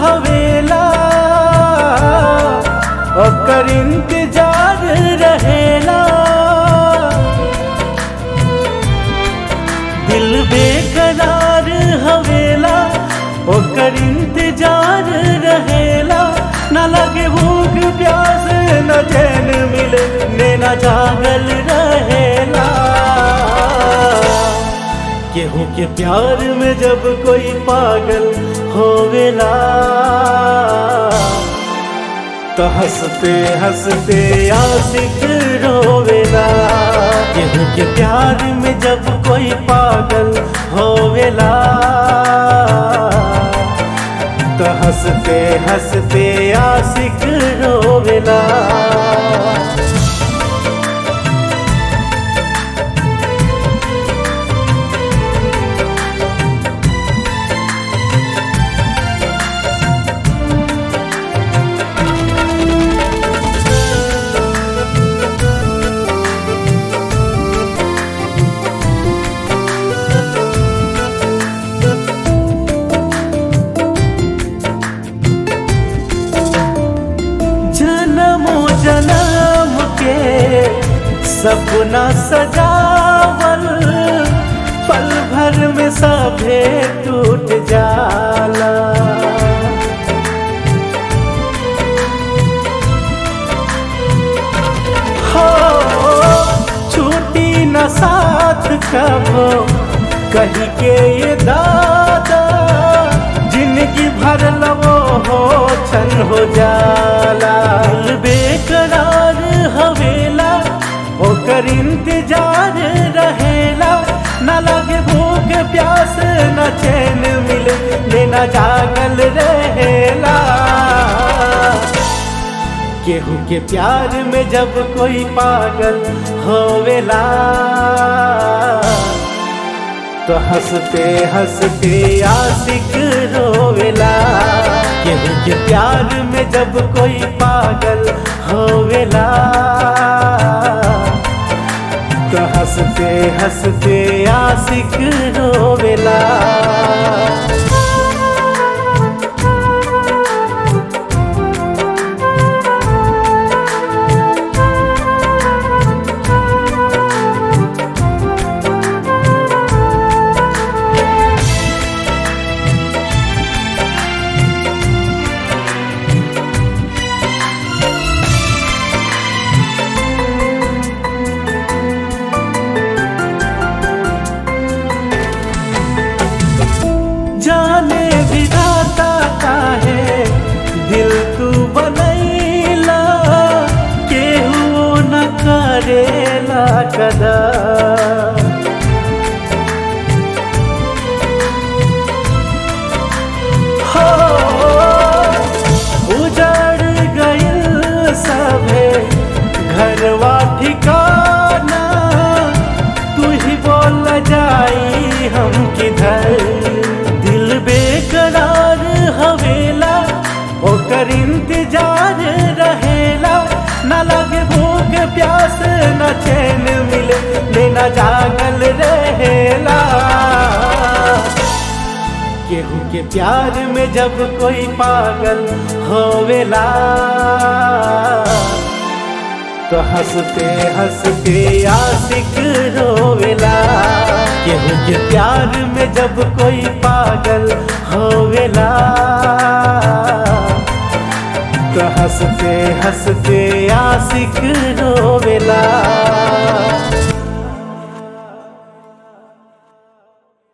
हवेला ओकर इंतजार रहेला दिल बेकरार हवेला ओकर इंतजार रहेला न लगे भूख प्यास न चैन मिले नैना जागल रहेला केहू के प्यार में जब कोई पागल होवेला तो हंसते हंसते आशिक रोवेला केहू के प्यार में जब कोई पागल होवेला तो हंसते हंसते आशिक रोवेला जन्मो जन्म के सपना सजावल पल भर में सभे टूट जाला हो छूटी न साथ कबो कही के ये दादा जिंदगी भर लवो हो छन हो जाला दिल बेकरार हवेला ओकर इंतजार रहेला न लगे भूख प्यास न चैन मिले लेना जागल रहेला केहू के प्यार में जब कोई पागल होवेला तो हंसते हंसते आशिक रोवेला केहू के प्यार में जब कोई पागल होवेला तो हंसते हंसते आशिक रोवेला जाने विधाता काहे दिल तू बनैला केहू न करेला कदा हो उजड़ गइल सभे घरवा ठिकाना तू ही बोल जाई हम किधर दिल बेकरार हवेला ओकर इंतजार रहेला न लगे भूख प्यास न चैन मिले लेना जागल रहेला केहू के प्यार में जब कोई पागल होवेला तो हंसते हंसते आशिक रोवेला केहू के प्यार में जब कोई पागल होवेला तो हंसते हंसते आशिक रोवेला